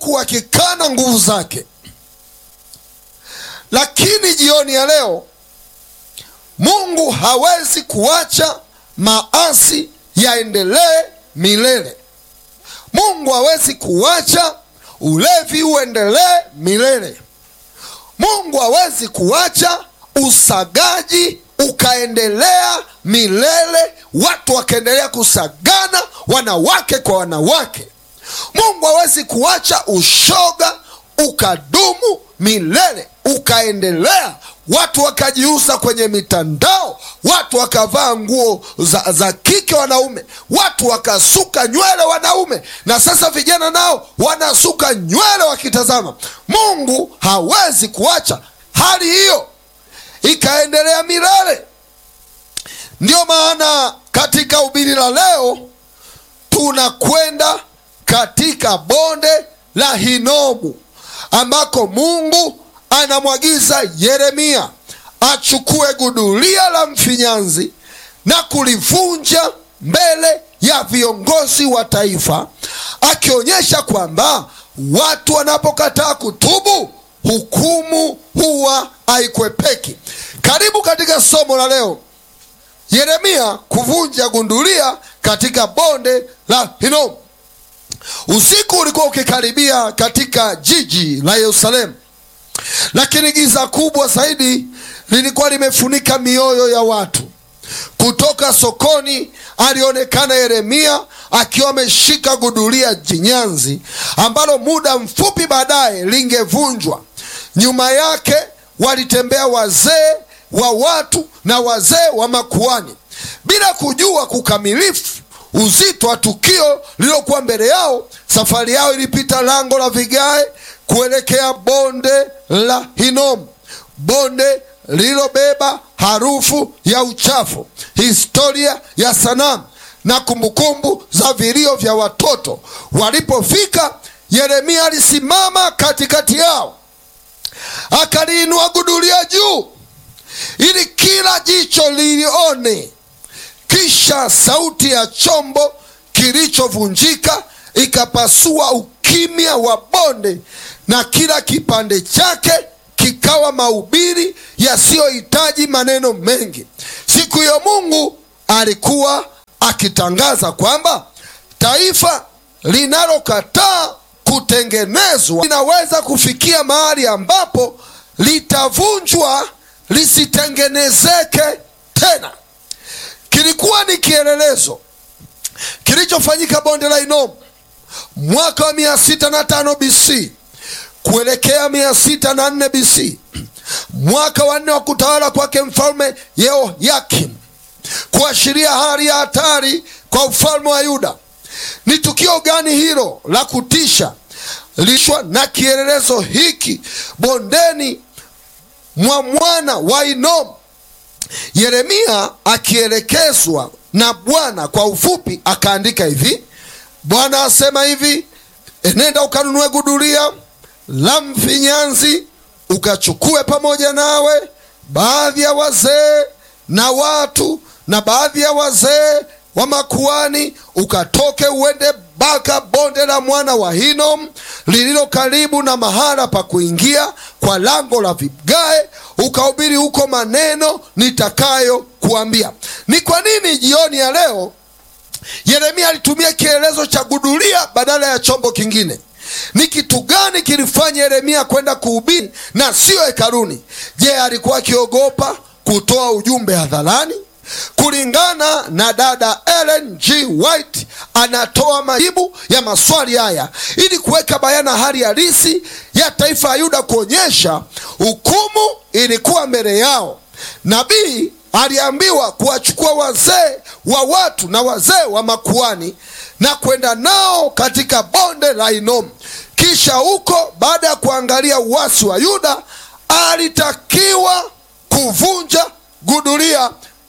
huku wakikana nguvu zake. Lakini jioni ya leo Mungu hawezi kuacha maasi yaendelee milele. Mungu hawezi kuacha ulevi uendelee milele. Mungu hawezi kuacha usagaji ukaendelea milele, watu wakaendelea kusagana wanawake kwa wanawake. Mungu hawezi kuacha ushoga ukadumu milele, ukaendelea watu wakajiuza kwenye mitandao, watu wakavaa nguo za, za kike wanaume, watu wakasuka nywele wanaume, na sasa vijana nao wanasuka nywele wakitazama. Mungu hawezi kuacha hali hiyo ikaendelea milele. Ndiyo maana katika ubiri la leo tunakwenda katika bonde la Hinomu ambako Mungu anamwagiza Yeremia achukue gudulia la mfinyanzi na kulivunja mbele ya viongozi wa taifa, akionyesha kwamba watu wanapokataa kutubu hukumu huwa haikwepeki. Karibu katika somo la leo, Yeremia kuvunja gundulia katika bonde la Hinomu. Usiku ulikuwa ukikaribia katika jiji la Yerusalemu, lakini giza kubwa zaidi lilikuwa limefunika mioyo ya watu. Kutoka sokoni alionekana Yeremia akiwa ameshika gudulia jinyanzi ambalo muda mfupi baadaye lingevunjwa. Nyuma yake walitembea wazee wa watu na wazee wa makuani bila kujua kukamilifu uzito wa tukio lililokuwa mbele yao. Safari yao ilipita lango la vigae kuelekea bonde la Hinomu, bonde lililobeba harufu ya uchafu, historia ya sanamu na kumbukumbu za vilio vya watoto. Walipofika, Yeremia alisimama katikati yao, akaliinua gudulia juu ili kila jicho lilione. Kisha sauti ya chombo kilichovunjika ikapasua ukimya wa bonde, na kila kipande chake kikawa mahubiri yasiyohitaji maneno mengi. Siku hiyo Mungu alikuwa akitangaza kwamba taifa linalokataa kutengenezwa linaweza kufikia mahali ambapo litavunjwa lisitengenezeke tena. Kilikuwa ni kielelezo kilichofanyika bonde la Hinomu mwaka wa mia sita na tano BC kuelekea mia sita na nne BC, mwaka wa nne wa kutawala kwake mfalme Yehoyakim, kuashiria hali ya hatari kwa ufalme wa Yuda. Ni tukio gani hilo la kutisha lishwa na kielelezo hiki bondeni mwa mwana wa Hinomu? Yeremia akielekezwa na Bwana kwa ufupi akaandika hivi: Bwana asema hivi, enenda ukanunue gudulia la mfinyanzi, ukachukue pamoja nawe baadhi ya wazee na watu na baadhi ya wazee wa makuani, ukatoke uende mpaka bonde la mwana wa Hinomu lililo karibu na mahala pa kuingia kwa lango la vigae, ukahubiri huko maneno nitakayo kuambia. Ni kwa nini jioni ya leo Yeremia alitumia kielezo cha gudulia badala ya chombo kingine? Ni kitu gani kilifanya Yeremia kwenda kuhubiri na siyo hekaluni? Je, alikuwa akiogopa kutoa ujumbe hadharani? Kulingana na dada Ellen G. White, anatoa majibu ya maswali haya ili kuweka bayana hali halisi ya taifa la Yuda, kuonyesha hukumu ilikuwa mbele yao. Nabii aliambiwa kuwachukua wazee wa watu na wazee wa makuani na kwenda nao katika bonde la Hinomu. Kisha huko, baada ya kuangalia uasi wa Yuda, alitakiwa kuvunja gudulia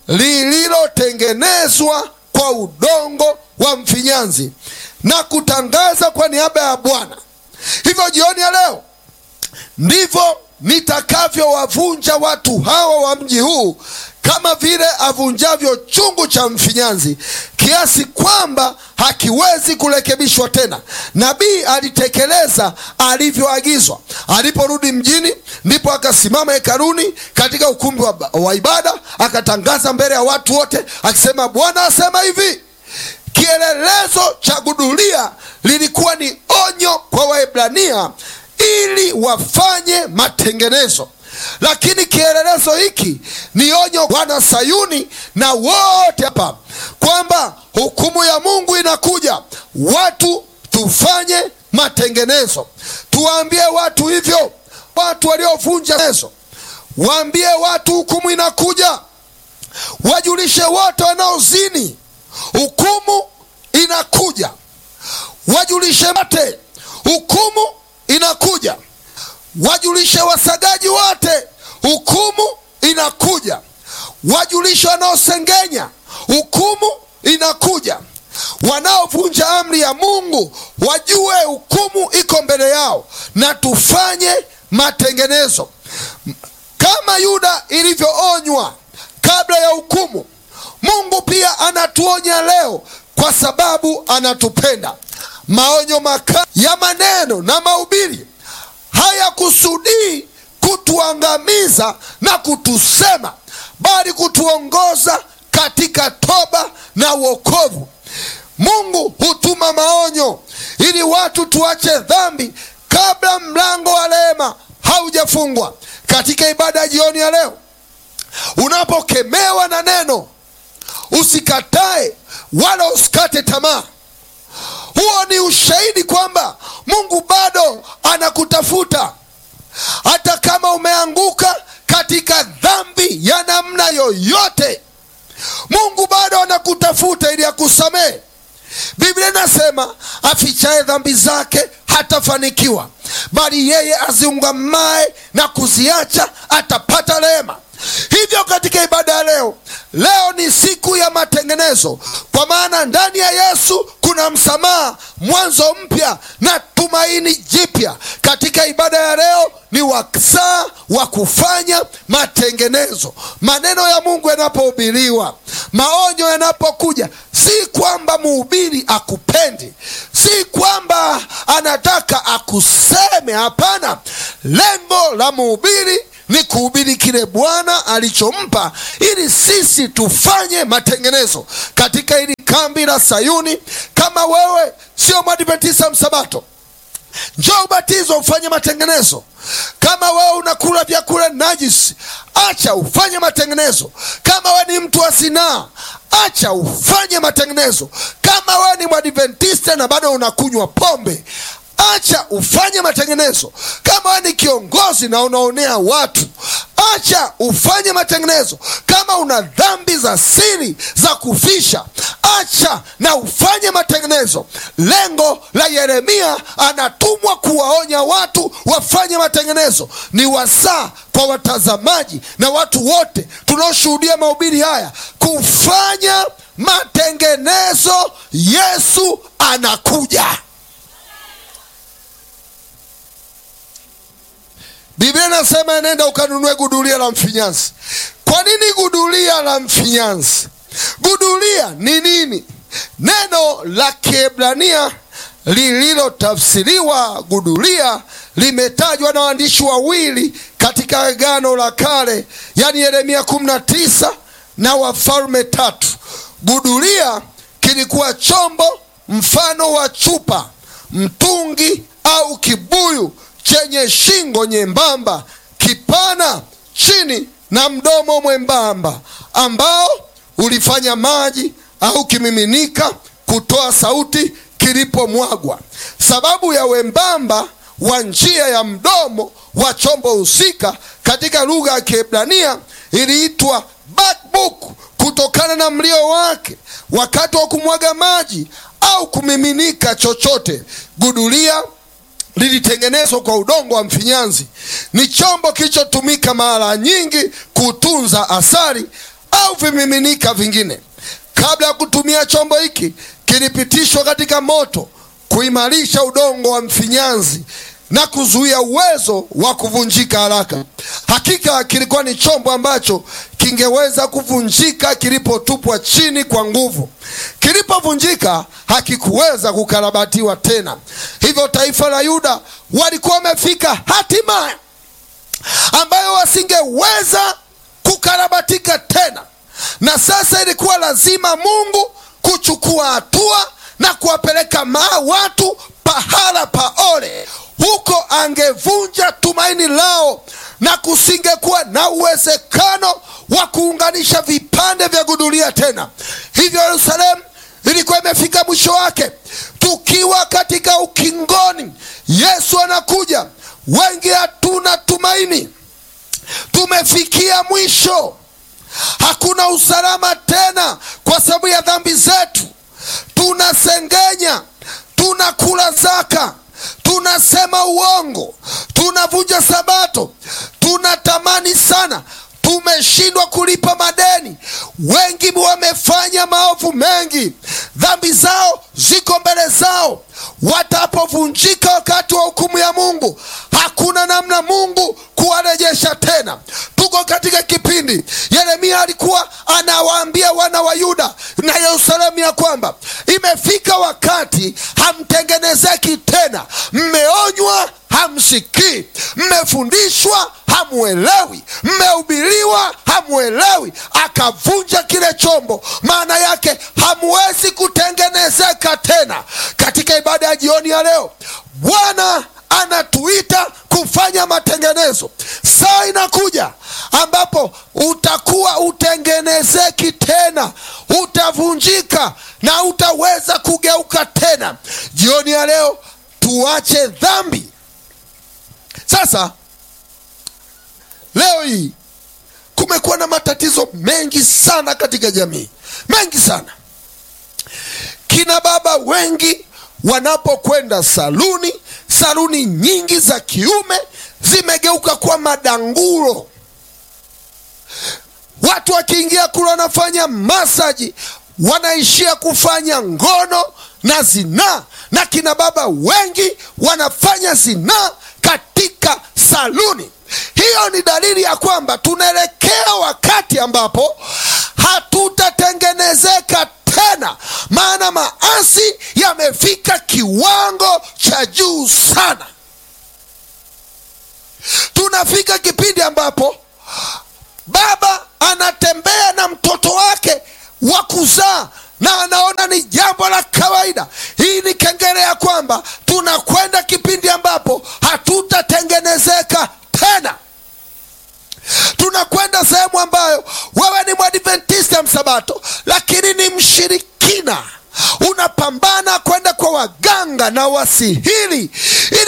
lililotengenezwa kwa udongo wa mfinyanzi na kutangaza kwa niaba ya Bwana. Hivyo jioni ya leo ndivyo nitakavyowavunja watu hawa wa mji huu kama vile avunjavyo chungu cha mfinyanzi, kiasi kwamba hakiwezi kurekebishwa tena. Nabii alitekeleza alivyoagizwa. Aliporudi mjini, ndipo akasimama hekaluni katika ukumbi wa, wa ibada, akatangaza mbele ya watu wote akisema, Bwana asema hivi. Kielelezo cha gudulia lilikuwa ni onyo kwa Waebrania ili wafanye matengenezo, lakini kielelezo hiki ni onyo wana Sayuni na wote hapa kwamba hukumu ya Mungu inakuja. Watu tufanye matengenezo, tuwaambie watu hivyo, watu waliovunja nezo, waambie watu hukumu inakuja, wajulishe wote wanaozini hukumu inakuja, wajulishe wote hukumu inakuja, wajulishe wasagaji wote hukumu inakuja, wajulishe wanaosengenya hukumu inakuja, wanaovunja amri ya Mungu wajue hukumu iko mbele yao, na tufanye matengenezo kama Yuda ilivyoonywa kabla ya hukumu. Mungu pia anatuonya leo kwa sababu anatupenda. Maonyo makali ya maneno na mahubiri hayakusudii kutuangamiza na kutusema, bali kutuongoza katika toba na uokovu. Mungu hutuma maonyo ili watu tuache dhambi kabla mlango wa rehema haujafungwa. Katika ibada ya jioni ya leo, unapokemewa na neno usikatae wala usikate tamaa. Huo ni ushahidi kwamba Mungu bado anakutafuta hata kama umeanguka katika dhambi ya namna yoyote. Mungu bado anakutafuta ili akusamehe. Biblia inasema afichaye dhambi zake hatafanikiwa, bali yeye aziungamaye na kuziacha atapata rehema. Hivyo katika ibada ya leo, leo ni siku ya matengenezo, kwa maana ndani ya Yesu kuna msamaha, mwanzo mpya na tumaini jipya. Katika ibada ya leo ni wasaa wa kufanya matengenezo. Maneno ya Mungu yanapohubiriwa, maonyo yanapokuja, si kwamba mhubiri akupendi, si kwamba anataka akuseme. Hapana, lengo la mhubiri ni kuhubiri kile Bwana alichompa ili sisi tufanye matengenezo katika hili kambi la Sayuni. Kama wewe sio mwadventista msabato, njoo ubatizwa ufanye matengenezo. Kama wewe unakula vyakula najisi, acha ufanye matengenezo. Kama wewe ni mtu wa sinaa, acha ufanye matengenezo. Kama wewe ni mwadventista na bado unakunywa pombe acha ufanye matengenezo. Kama wewe ni kiongozi na unaonea watu, acha ufanye matengenezo. Kama una dhambi za siri za kufisha, acha na ufanye matengenezo. Lengo la Yeremia, anatumwa kuwaonya watu wafanye matengenezo. Ni wasaa kwa watazamaji na watu wote tunaoshuhudia mahubiri haya kufanya matengenezo. Yesu anakuja. Biblia inasema nenda ukanunue gudulia la mfinyanzi. Kwa nini gudulia la mfinyanzi? Gudulia ni nini? Neno la Kiebrania lililotafsiriwa gudulia limetajwa na waandishi wawili katika Agano la Kale, yaani Yeremia 19 na Wafalme tatu. Gudulia kilikuwa chombo mfano wa chupa, mtungi au kibuyu chenye shingo nyembamba, kipana chini na mdomo mwembamba, ambao ulifanya maji au kimiminika kutoa sauti kilipomwagwa. Sababu ya wembamba wa njia ya mdomo wa chombo husika katika lugha ya Kiebrania iliitwa bakbuk kutokana na mlio wake wakati wa kumwaga maji au kumiminika chochote. Gudulia lilitengenezwa kwa udongo wa mfinyanzi. Ni chombo kilichotumika mara nyingi kutunza asali au vimiminika vingine. Kabla ya kutumia chombo hiki, kilipitishwa katika moto kuimarisha udongo wa mfinyanzi na kuzuia uwezo wa kuvunjika haraka. Hakika kilikuwa ni chombo ambacho kingeweza kuvunjika kilipotupwa chini kwa nguvu. Kilipovunjika hakikuweza kukarabatiwa tena. Hivyo taifa la Yuda walikuwa wamefika hatima ambayo wasingeweza kukarabatika tena, na sasa ilikuwa lazima Mungu kuchukua hatua na kuwapeleka maa watu pahala pa ole huko angevunja tumaini lao na kusingekuwa na uwezekano wa kuunganisha vipande vya gudulia tena. Hivyo Yerusalemu ilikuwa imefika mwisho wake. Tukiwa katika ukingoni, Yesu anakuja. Wengi hatuna tumaini, tumefikia mwisho. Hakuna usalama tena kwa sababu ya dhambi zetu. Tunasengenya, tunakula zaka tunasema uongo, tunavunja Sabato, tunatamani sana, tumeshindwa kulipa madeni. Wengi wamefanya maovu mengi, dhambi zao ziko mbele zao. Watapovunjika wakati wa hukumu ya Mungu, hakuna namna Mungu kuwarejesha tena. Tuko katika kipindi Yeremia alikuwa anawaambia wana wa Yuda na Yerusalemu ya kwamba imefika wakati hamtengenezeki tena. Mmeonywa hamsikii, mmefundishwa hamuelewi, mmehubiriwa hamuelewi. Akavunja kile chombo, maana yake hamuwezi kutengenezeka tena. Katika ibada ya jioni ya leo, Bwana anatuita kufanya matengenezo. Saa inakuja ambapo utakuwa utengenezeki tena, utavunjika na utaweza kugeuka tena. Jioni ya leo tuache dhambi. Sasa leo hii kumekuwa na matatizo mengi sana katika jamii, mengi sana. Kina baba wengi wanapokwenda saluni, saluni nyingi za kiume zimegeuka kuwa madangulo. Watu wakiingia kule wanafanya masaji, wanaishia kufanya ngono na zinaa, na kina baba wengi wanafanya zinaa katika saluni. Hiyo ni dalili ya kwamba tunaelekea wakati ambapo hatutatengenezeka tena, maana maasi yamefika kiwango cha juu sana. Tunafika kipindi ambapo baba anatembea na mtoto wake wa kuzaa na anaona ni jambo la kawaida. Hii ni kengele ya kwamba tunakwenda kipindi ambapo hatutatengenezeka tena. Tunakwenda sehemu ambayo wewe ni mwadventista msabato, lakini ni mshirikina, unapambana kwenda kwa waganga na wasihiri ili